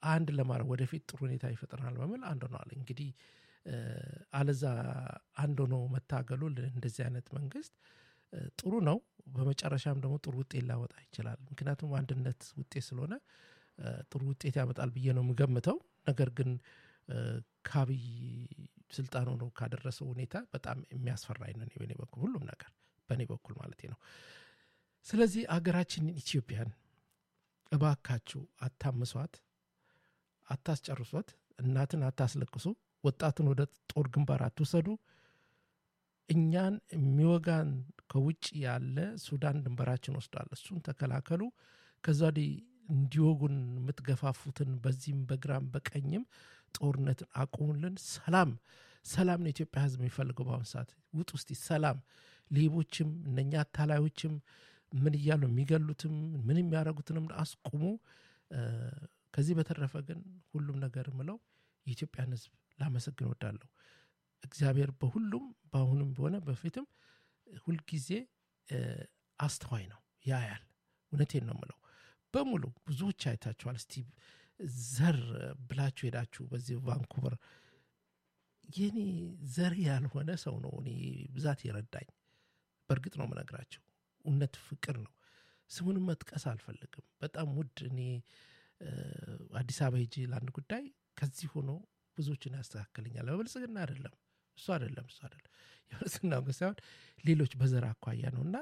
አንድ ለማድረግ ወደፊት ጥሩ ሁኔታ ይፈጥረናል በሚል አንድ ሆነዋል። እንግዲህ አለዛ አንድ ሆኖ መታገሉ እንደዚህ አይነት መንግስት ጥሩ ነው። በመጨረሻም ደግሞ ጥሩ ውጤት ላወጣ ይችላል። ምክንያቱም አንድነት ውጤት ስለሆነ ጥሩ ውጤት ያመጣል ብዬ ነው የምገምተው። ነገር ግን ከአብይ ስልጣን ሆኖ ካደረሰው ሁኔታ በጣም የሚያስፈራኝ ነው በኔ በኩል ሁሉም ነገር በእኔ በኩል ማለት ነው። ስለዚህ አገራችንን ኢትዮጵያን እባካችሁ አታምሷት፣ አታስጨርሷት፣ እናትን አታስለቅሱ፣ ወጣቱን ወደ ጦር ግንባር አትውሰዱ። እኛን የሚወጋን ከውጭ ያለ ሱዳን ድንበራችን ወስዷል። እሱን ተከላከሉ። ከዛ ወዲህ እንዲወጉን የምትገፋፉትን በዚህም በግራም በቀኝም ጦርነትን አቁሙልን። ሰላም ሰላም ነው የኢትዮጵያ ሕዝብ የሚፈልገው በአሁኑ ሰዓት። ውጥ ውስጥ ሰላም ሌቦችም እነኛ አታላዮችም ምን እያሉ የሚገሉትም ምን የሚያደርጉትንም አስቁሙ። ከዚህ በተረፈ ግን ሁሉም ነገር ምለው የኢትዮጵያን ሕዝብ ላመሰግን ወዳለሁ። እግዚአብሔር በሁሉም በአሁኑም ሆነ በፊትም ሁልጊዜ አስተዋይ ነው፣ ያያል። እውነቴን ነው ምለው በሙሉ ብዙዎች አይታችኋል። እስቲ ዘር ብላችሁ ሄዳችሁ በዚህ ቫንኩቨር የኔ ዘር ያልሆነ ሰው ነው እኔ ብዛት የረዳኝ። በእርግጥ ነው የምነግራቸው እውነት ፍቅር ነው። ስሙንም መጥቀስ አልፈልግም። በጣም ውድ እኔ አዲስ አበባ ሄጄ ለአንድ ጉዳይ ከዚህ ሆኖ ብዙዎችን ያስተካክልኛል። በብልጽግና አይደለም እሱ አይደለም እሱ አይደለም የብልጽግና ሳይሆን ሌሎች በዘር አኳያ ነው እና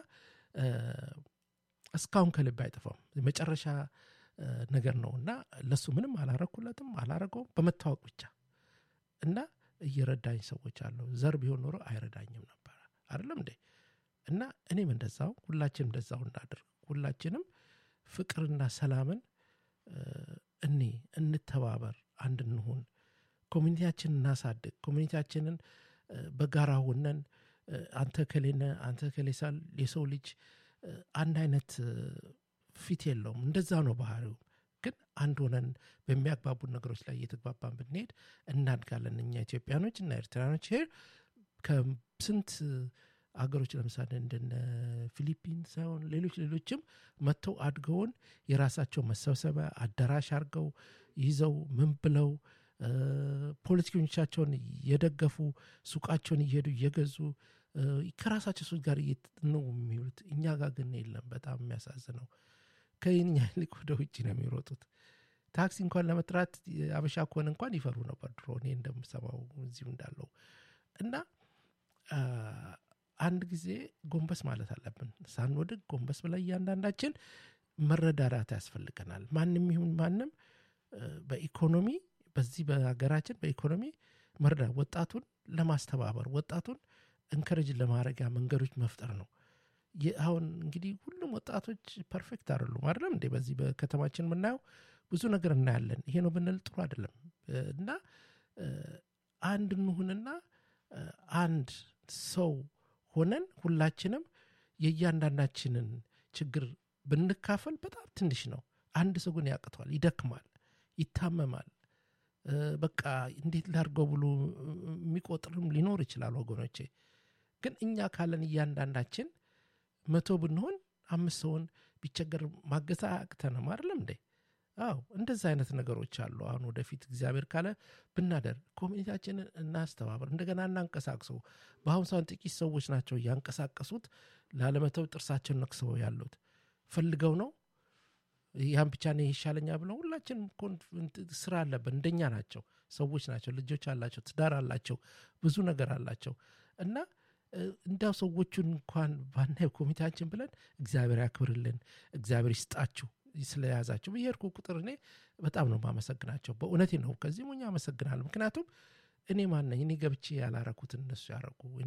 እስካሁን ከልብ አይጠፋም። የመጨረሻ ነገር ነው እና ለሱ ምንም አላረኩለትም አላረገውም በመታወቅ ብቻ እና እየረዳኝ ሰዎች አለው። ዘር ቢሆን ኖሮ አይረዳኝም ነበረ አይደለም እንዴ? እና እኔም እንደዛው ሁላችንም እንደዛው እናድርግ። ሁላችንም ፍቅርና ሰላምን እኔ እንተባበር፣ አንድ እንሁን፣ ኮሚኒቲያችንን እናሳድግ። ኮሚኒቲያችንን በጋራ ሆነን አንተ ከሌነ አንተ ከሌሳል የሰው ልጅ አንድ አይነት ፊት የለውም። እንደዛ ነው ባህሪው። ግን አንድ ሆነን በሚያግባቡን ነገሮች ላይ እየተግባባን ብንሄድ እናድጋለን። እኛ ኢትዮጵያኖች እና ኤርትራኖች ሄር ከስንት አገሮች ለምሳሌ እንደነ ፊሊፒን ሳይሆን ሌሎች ሌሎችም መጥተው አድገውን የራሳቸው መሰብሰቢያ አዳራሽ አድርገው ይዘው ምን ብለው ፖለቲከኞቻቸውን እየደገፉ ሱቃቸውን እየሄዱ እየገዙ ከራሳቸው ሰዎች ጋር ነው የሚውሉት። እኛ ጋር ግን የለም። በጣም የሚያሳዝነው ከኛ ይልቅ ወደ ውጭ ነው የሚሮጡት። ታክሲ እንኳን ለመጥራት አበሻ ከሆነ እንኳን ይፈሩ ነበር ድሮ እኔ እንደምሰማው እዚሁ እንዳለው እና አንድ ጊዜ ጎንበስ ማለት አለብን። ሳንወድቅ ጎንበስ ብላ እያንዳንዳችን መረዳዳት ያስፈልገናል። ማንም ይሁን ማንም በኢኮኖሚ በዚህ በሀገራችን በኢኮኖሚ መርዳት ወጣቱን ለማስተባበር ወጣቱን እንከረጅ ለማድረጊያ መንገዶች መፍጠር ነው። አሁን እንግዲህ ሁሉም ወጣቶች ፐርፌክት አይደሉም አይደለም እንዴ? በዚህ በከተማችን የምናየው ብዙ ነገር እናያለን። ይሄ ነው ብንል ጥሩ አይደለም እና አንድ እንሁንና አንድ ሰው ሆነን ሁላችንም የእያንዳንዳችንን ችግር ብንካፈል በጣም ትንሽ ነው። አንድ ሰው ግን ያቅተዋል፣ ይደክማል፣ ይታመማል። በቃ እንዴት ላድርገው ብሎ የሚቆጥርም ሊኖር ይችላል ወገኖቼ። ግን እኛ ካለን እያንዳንዳችን መቶ ብንሆን አምስት ሰውን ቢቸገር ማገዝ አያቅተንም አይደለም እንዴ? አዎ እንደዛ አይነት ነገሮች አሉ። አሁን ወደፊት እግዚአብሔር ካለ ብናደር ኮሚኒቲያችንን እናስተባበር፣ እንደገና እናንቀሳቅሰው። በአሁኑ ሰዓት ጥቂት ሰዎች ናቸው እያንቀሳቀሱት ላለመተው ጥርሳቸውን ነክሰው ያሉት ፈልገው ነው። ያን ብቻ ነው ይሻለኛ ብለው ሁላችንም ስራ አለብን። እንደኛ ናቸው፣ ሰዎች ናቸው፣ ልጆች አላቸው፣ ትዳር አላቸው፣ ብዙ ነገር አላቸው እና እንዲያው ሰዎቹን እንኳን ባናየው ኮሚቴያችን ብለን እግዚአብሔር ያክብርልን፣ እግዚአብሔር ይስጣችሁ ስለያዛቸው በየሄድኩ ቁጥር እኔ በጣም ነው ማመሰግናቸው። በእውነቴ ነው። ከዚህ ሞኛ አመሰግናለሁ። ምክንያቱም እኔ ማነኝ? እኔ ገብቼ ያላረኩትን እነሱ ያረጉ እኔ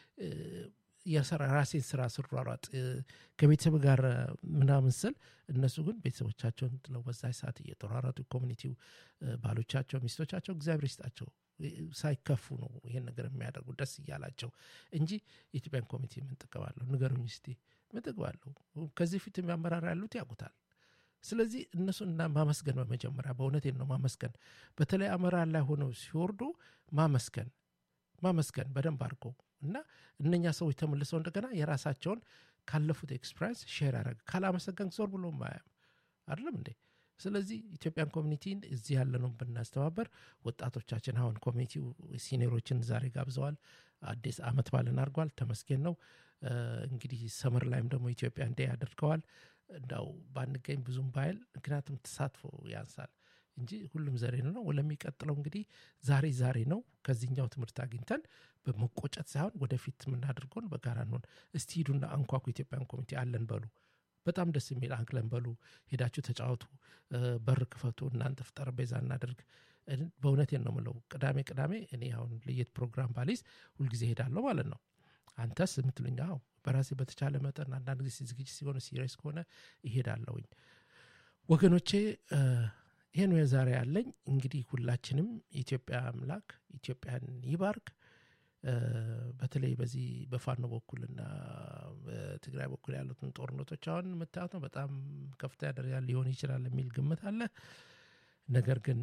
የሰራ ራሴን ስራ ስሯሯጥ ከቤተሰብ ጋር ምናምን ስል እነሱ ግን ቤተሰቦቻቸውን ጥለው በዛ ሰዓት እየተሯሯጡ ኮሚኒቲው ባሎቻቸው፣ ሚስቶቻቸው እግዚአብሔር ይስጣቸው ሳይከፉ ነው ይሄን ነገር የሚያደርጉ ደስ እያላቸው እንጂ የኢትዮጵያን ኮሚቴ ምን ጥቅም አለው? ንገሩኝ እስቲ ምን ጥቅም አለው? ከዚህ ፊት የሚያመራር ያሉት ያውቁታል። ስለዚህ እነሱን እና ማመስገን በመጀመሪያ በእውነቴን ነው ማመስገን። በተለይ አመራር ላይ ሆነው ሲወርዱ ማመስገን ማመስገን በደንብ አድርገው እና እነኛ ሰዎች ተመልሰው እንደገና የራሳቸውን ካለፉት ኤክስፒሪንስ ሼር ያደረግ ካላመሰገን ዞር ብሎ ማያም አይደለም እንዴ ስለዚህ ኢትዮጵያን ኮሚኒቲን እዚህ ያለነው ብናስተባበር ወጣቶቻችን አሁን ኮሚኒቲው ሲኒሮችን ዛሬ ጋብዘዋል። አዲስ አመት ባልን አድርጓል። ተመስገን ነው። እንግዲህ ሰመር ላይም ደግሞ ኢትዮጵያ እንደ አድርገዋል። እንዳው ባንገኝ ብዙም ባይል ምክንያቱም ተሳትፎ ያንሳል እንጂ ሁሉም ዘሬ ነው። ለሚቀጥለው እንግዲህ ዛሬ ዛሬ ነው። ከዚህኛው ትምህርት አግኝተን በመቆጨት ሳይሆን ወደፊት የምናደርገውን በጋራ እንሆን። እስቲ ሂዱና አንኳኩ። ኢትዮጵያን ኮሚኒቲ አለን በሉ። በጣም ደስ የሚል አንክለን በሉ። ሄዳችሁ ተጫወቱ፣ በር ክፈቱ፣ እናንተ ጠረጴዛ እናደርግ። በእውነቴን ነው ምለው። ቅዳሜ ቅዳሜ እኔ አሁን ለየት ፕሮግራም ባሊዝ ሁልጊዜ ሄዳለሁ ማለት ነው። አንተስ የምትሉኝ? አዎ በራሴ በተቻለ መጠን አንዳንድ ጊዜ ዝግጅት ሲሆነ ሲሪየስ ከሆነ ይሄዳለሁኝ። ወገኖቼ ይህን ዛሬ ያለኝ እንግዲህ ሁላችንም የኢትዮጵያ አምላክ ኢትዮጵያን ይባርክ። በተለይ በዚህ በፋኖ በኩልና በትግራይ በኩል ያሉትን ጦርነቶች አሁን የምታዩት ነው። በጣም ከፍተኛ ደረጃ ሊሆን ይችላል የሚል ግምት አለ። ነገር ግን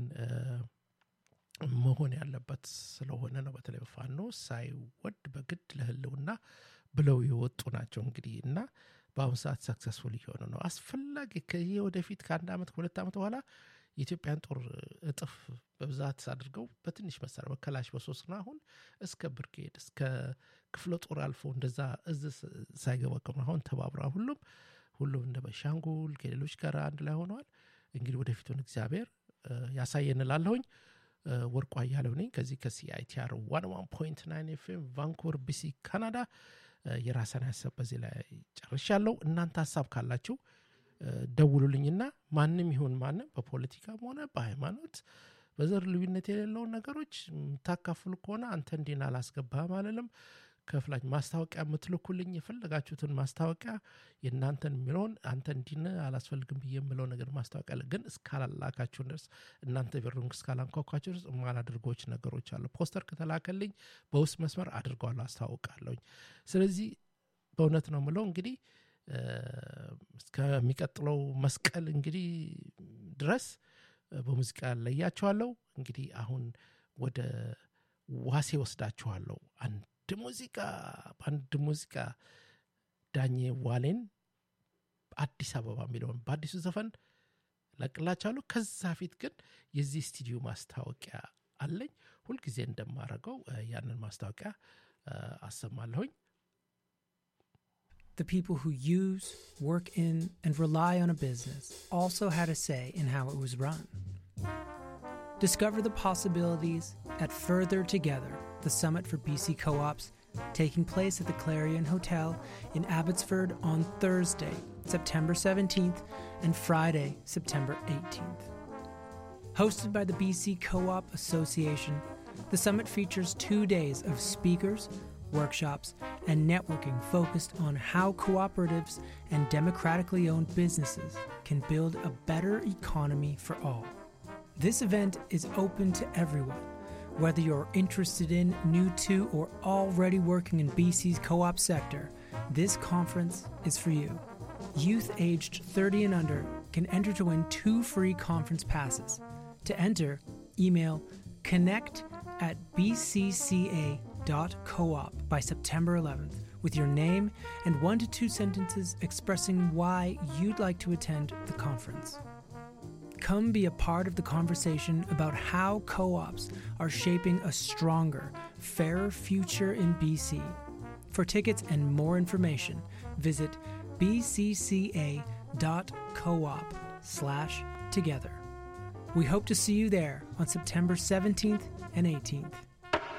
መሆን ያለበት ስለሆነ ነው። በተለይ በፋኖ ሳይወድ በግድ ለህልውና ብለው የወጡ ናቸው እንግዲህ እና በአሁኑ ሰዓት ሰክሰስፉል እየሆነ ነው። አስፈላጊ ከዚህ ወደፊት ከአንድ ዓመት ከሁለት ዓመት በኋላ የኢትዮጵያን ጦር እጥፍ በብዛት አድርገው በትንሽ መሳሪያ በከላሽ በሶስት ነው አሁን እስከ ብርጌድ እስከ ክፍለ ጦር አልፎ እንደዛ እዝ ሳይገባ አሁን ተባብረ ሁሉም ሁሉም እንደ በሻንጉል ከሌሎች ጋር አንድ ላይ ሆነዋል። እንግዲህ ወደፊቱን እግዚአብሔር ያሳየን እላለሁኝ። ወርቁ አያሌው ነኝ ከዚህ ከሲአይቲአር ዋን ዋን ፖይንት ናይን ኤፍኤም ቫንኩቨር ቢሲ ካናዳ። የራሰን ሀሳብ በዚህ ላይ ጨርሻለሁ። እናንተ ሀሳብ ካላችሁ ደውሉልኝና ማንም ይሁን ማንም በፖለቲካም ሆነ በሃይማኖት በዘር ልዩነት የሌለውን ነገሮች የምታካፍሉ ከሆነ አንተ እንዲን አላስገባህም አለልም ከፍላች ማስታወቂያ የምትልኩልኝ የፈለጋችሁትን ማስታወቂያ የእናንተን የሚለውን አንተ እንዲን አላስፈልግም ብዬ የምለው ነገር ማስታወቂያ ግን እስካላላካችሁ ድረስ እናንተ ቢሩን እስካላንኳኳችሁ ድረስ የማላደርጎች ነገሮች አሉ። ፖስተር ከተላከልኝ በውስጥ መስመር አድርገዋለሁ፣ አስታውቃለሁኝ። ስለዚህ በእውነት ነው ምለው እንግዲህ እስከሚቀጥለው መስቀል እንግዲህ ድረስ በሙዚቃ ለያቸዋለሁ። እንግዲህ አሁን ወደ ዋሴ ወስዳችኋለሁ። አንድ ሙዚቃ በአንድ ሙዚቃ ዳኜ ዋሌን አዲስ አበባ የሚለውን በአዲሱ ዘፈን ለቅላችኋለሁ። ከዛ ፊት ግን የዚህ ስቱዲዮ ማስታወቂያ አለኝ። ሁልጊዜ እንደማረገው ያንን ማስታወቂያ አሰማለሁኝ። The people who use, work in, and rely on a business also had a say in how it was run. Discover the possibilities at Further Together, the summit for BC co ops, taking place at the Clarion Hotel in Abbotsford on Thursday, September 17th, and Friday, September 18th. Hosted by the BC Co op Association, the summit features two days of speakers, workshops, and networking focused on how cooperatives and democratically owned businesses can build a better economy for all. This event is open to everyone, whether you're interested in, new to, or already working in BC's co op sector. This conference is for you. Youth aged 30 and under can enter to win two free conference passes. To enter, email connect at bcca.coop by September 11th with your name and one to two sentences expressing why you'd like to attend the conference. Come be a part of the conversation about how co ops are shaping a stronger, fairer future in BC. For tickets and more information, visit bcca.coop slash together. We hope to see you there on September 17th and 18th.